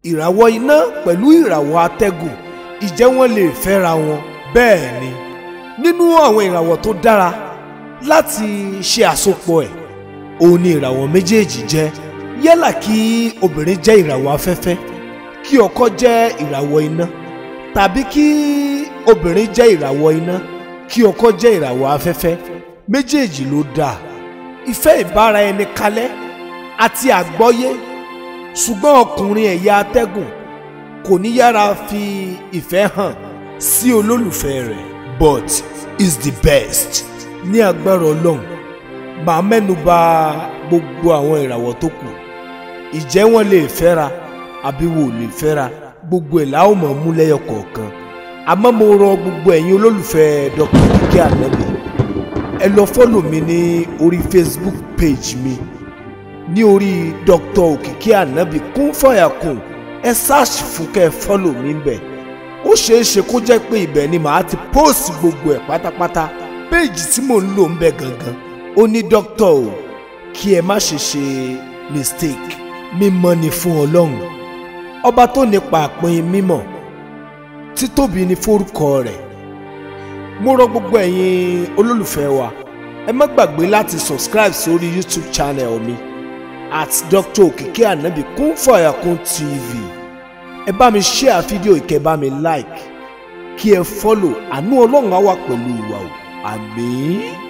ìràwọ̀ iná pẹ̀lú ìràwọ̀ atẹ́gùn ìjẹ́ wọ́n lè fẹ́ra wọn bẹ́ẹ̀ ni nínú àwọn ìràwọ̀ tó dára láti ṣe àsopọ̀ ẹ̀ òun ni ìràwọ̀ méjèèjì jẹ́ yálà kí obìnrin jẹ́ ìràwọ̀ afẹ́fẹ́ kí ọkọ jẹ́ ìràwọ̀ iná tàbí kí obìnrin jẹ́ ìràwọ̀ iná kí ọkọ jẹ́ ìràwọ̀ afẹ́fẹ́ méjèèjì ló dáa ìfẹ́ ìbára ẹni kalẹ̀ àti àgbọ́yé ṣùgbọ́n ọkùnrin ẹ̀yà atẹ́gùn kò ní yára fi ìfẹ́ hàn sí olólùfẹ́ rẹ̀ but is the best ní agbára ọlọ́run màá mẹ́nu bà gbogbo àwọn ìràwọ̀ tó kù ìjẹ́ wọn lè fẹ́ra àbí wò lè fẹ́ra gbogbo ẹ̀ láwọn mọ̀ mú lẹ́yọ kọ̀ọ̀kan àmọ́ mo rọ gbogbo ẹ̀yin olólùfẹ́ Dr. Kiki Anabi ẹ lọ fọ́lò mi ní orí Facebook page mi ní orí Dr. Òkìkí Anabi kún fàyàkùn ẹ search fún kẹ́ ẹ fọ́lò mi ń bẹ̀ ó ṣeé ṣe kó jẹ́ pé ibẹ̀ ni màá ti post gbogbo ẹ̀ pátápátá péèjì tí mò ń lò ń bẹ̀ gangan ó ní dókítà o kí ẹ má ṣe ṣe mistake mímọ́ ni fún ọlọ́run ọba tó nípa àpín mímọ́ títóbi ni forúkọ rẹ̀ mo rọ gbogbo ẹ̀yin olólùfẹ́ wa ẹ má gbàgbé láti subscribe sórí youtube channel mi at Dr. Òkìkí Ànábì kún fàyàkùn tv ẹ bá mi share fídíò ìkẹ́ bá mi like kí ẹ follow àánú ọlọ́run á wà pẹ̀lú wa o àmín.